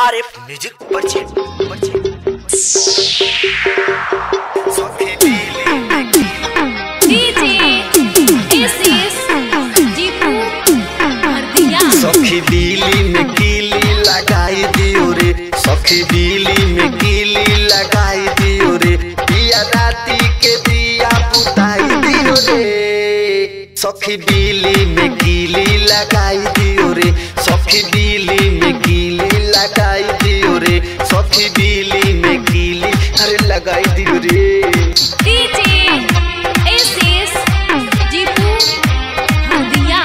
RF music purchase purchase सखी दिली DJ ACS जीपू हरदिया सखी दिली में कीली लगाई दियो रे सखी दिली में कीली लगाई दियो रे पिया राती के दिया बुताई दियो रे सखी दिली में कीली लगाई दियो रे सखी दिली में कीली लगाई दियो रे सखी दिली में कीली अरे लगाई दियो रे डीजे एसीएस जीपू हरदिया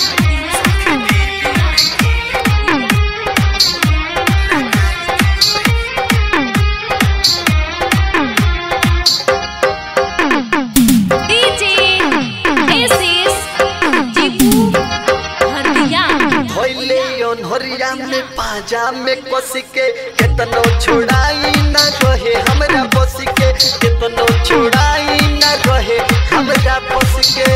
डीजे एसीएस जीपू हरदिया भइले अनहरिया में पाजा में कस के केतनो छोड़ाई ना रहे हमरा बस के केतनो छोड़ाई ना रहे हमरा बस के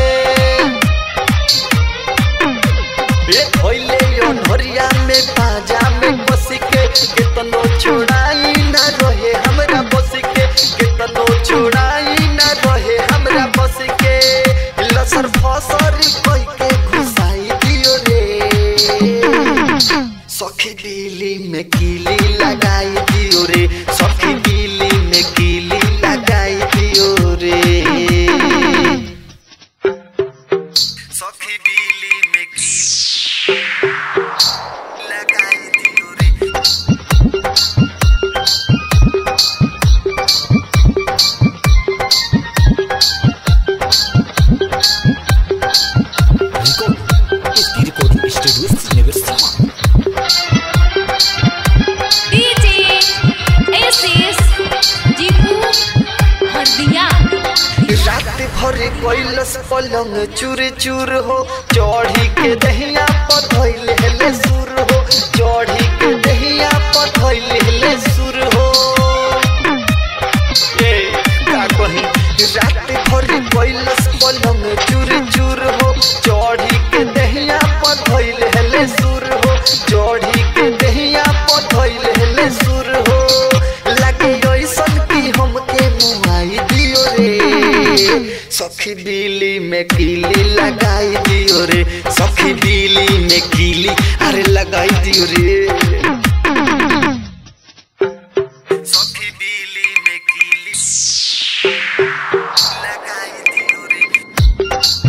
ए भइले अनहरिया में पाजा में कस के केतनो छोड़ाई ना रहे हमरा बस के केतनो छोड़ाई ना रहे हमरा बस के लसर फसर कई के घुसाई दियो रे सखी दिली में कीली लगाई दियो रे सखी दिली में कीली लगाई दियो रे सखी दिली में की लगाई दियो रे इसकी recording studio Srinagar DJ ACS जीपू हरदिया रात भर कैलस पलंग चूर चूर हो चढ़ी के दहिया पधैल हेले सुर हो चढ़ी के दहिया पधैल हेले सुर हो ए का कही रात भर कैलस पलंग चूर चूर हो चढ़ी के दहिया पधैल हेले सुर हो चढ़ी के दहिया पधैल हेले सुर हो लगे ऐसन की हमके मुआई दियो रे सखी बिली में कीली लगाई दियो रे सखी बिली में कीली अरे लगाई दियो रे सखी दिली में कीली लगाई दियो रे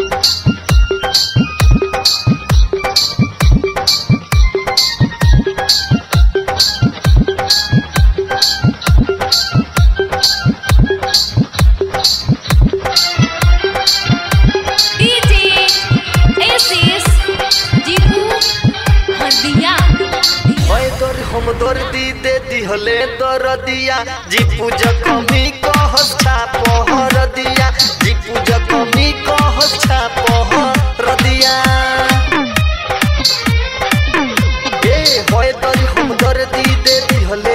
डीजे एसीएस जीपू हरदिया ओए दर हम दर दी दे दिहले दर दिया जी पूजा कमी कह पहर दिया जी पूजा कमी कह पहर दिया ए होए दर हम दर दी दे दिहले